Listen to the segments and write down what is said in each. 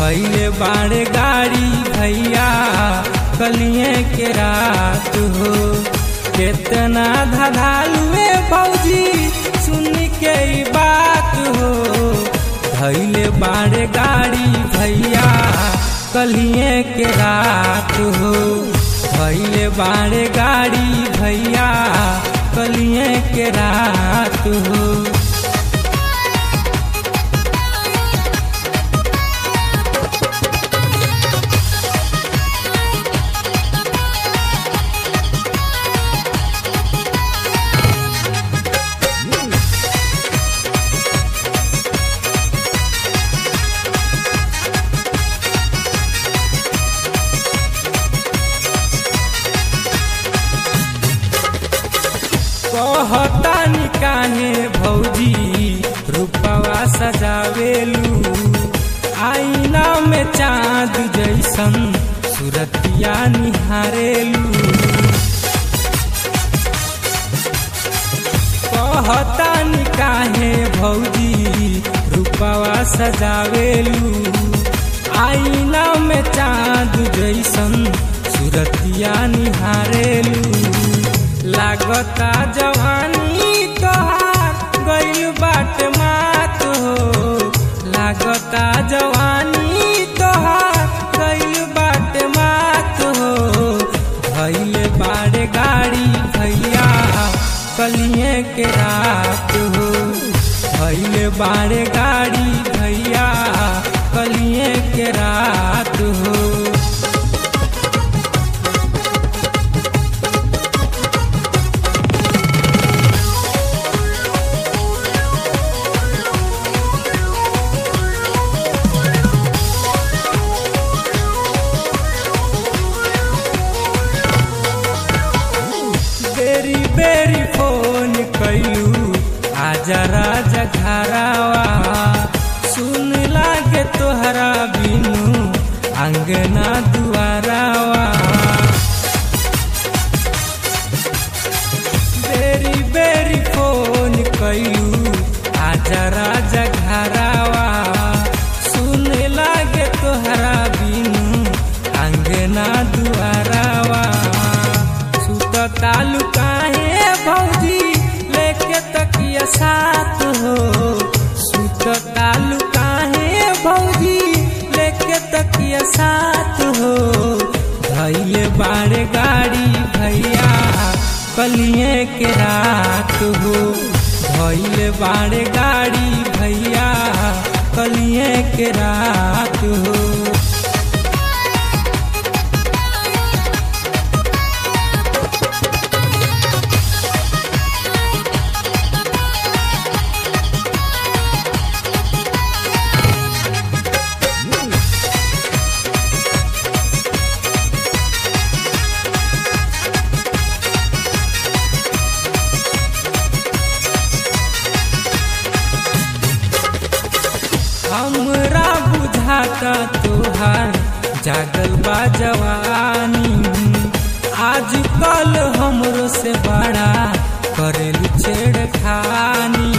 धैले बाड़े गाड़ी भैया कलिए के रात हो कितना धधालुए भौजी सुन के ई बात हो धैले बाड़े गाड़ी भैया कलिए के रात हो धैले बाड़े गाड़ी भैया कलिए के रात हो कहतानी काहे भौजी रूपवा सजावेलू आईना में चांद जैसन सूरतिया निहारेलू कहतानी काहे भौजी रूपवा सजावेलू आईना में चांद जैसन सूरतिया निहारेलू लागता जवानी तोहार गइल बाट मात हो लागता जवानी तोहार गइल बाट मात हो भइल बाड़े गाड़ी भैया कलिए के रात हो भइल बाड़े गाड़ी भैया कलिए के रात हो बेरी बेरी फोन कैलू आजा राजा घरावा सुन लागे तोहरा बिनु अंगना दुआरावा बेरी बेरी फोन कैलू आजा राजा घरावा सुन लागे तोहरा बिनु अंगना दुआरावा सुत तालु काहे भौजी लेके तकिया साथ हो सुत तालु काहे भौजी लेके तकिया साथ हो धैले बाड़े गाड़ी भैया कलिए के रात हो धैले बाड़े गाड़ी भैया कलिए के रात हो हमरा बुझाता तोहार जागल बा जवानी आज कल हमरो से बड़ा करेलू छेड़खानी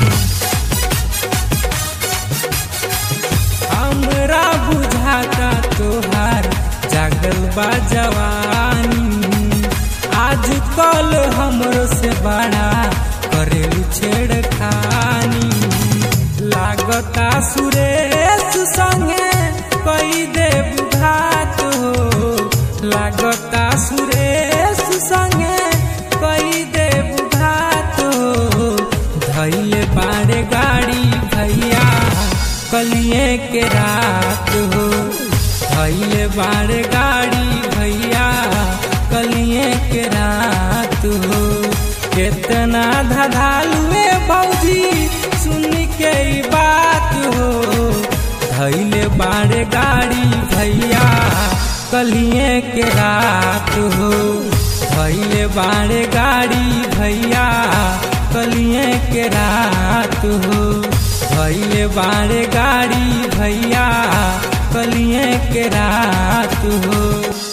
हमरा बुझाता तोहार जागल बा जवानी आज कल हमरो से बड़ा करेलू छेड़खानी लागता सुरेश संगे कई देव घात हो लागता सुरेश संगे कई देव घात हो धैले बाड़े गाड़ी भैया कलिए के रात हो धैले बाड़े गाड़ी भैया कलिए के रात हो कितना धधालुए भौजी सुन के ई बात हो धैले बाड़े गाड़ी भैया कलिए के रात हो धैले बाड़े गाड़ी भैया कलिए के रात हो धैले बाड़े गाड़ी भैया कलिए के रात हो